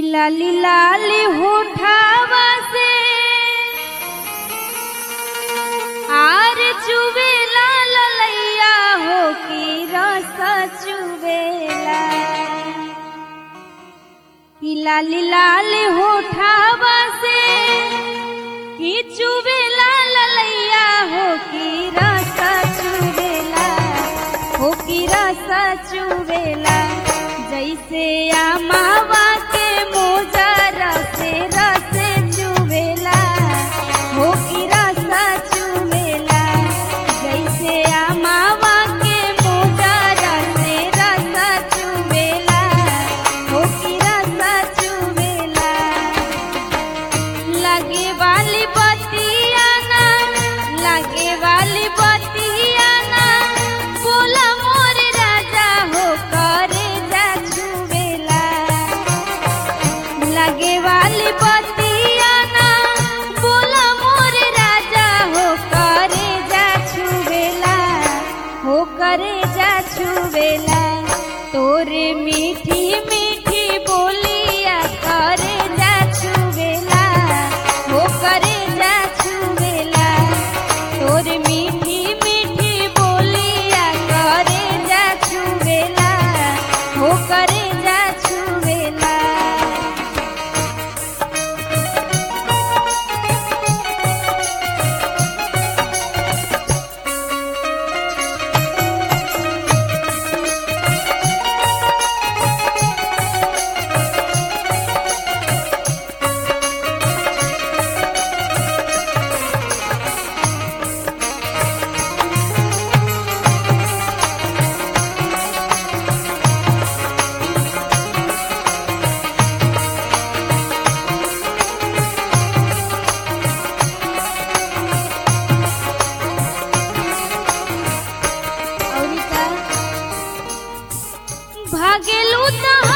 लाली लाली होठावा से आर चुवेला ललैया हो की रस चुवेला की लाली लाली होठावा से की चुवेला ललैया हो की रस चुवेला हो की रस चुवेला जैसे आमावा के मोजरा से रस चुवेला हो की रस चुवेला जैसे आमावा के मोजरा से रस चुवेला हो की रस चुवेला लगे वाली बतिया ना लगे वाली बतिया ना बोला मोर राजा हो करे जा छुवेला लगे वाली बतिया ना बोला मोर राजा हो करे जा छुवेला हो करे जा छुवेला तोरे मीठी मीठी बोलिया करे जा छुवेला हो करे जा छुवेला तोरे मीठी मीठी बोलिया करे जा छुवेला हो करे जा छुवेला औरी का भागेलू त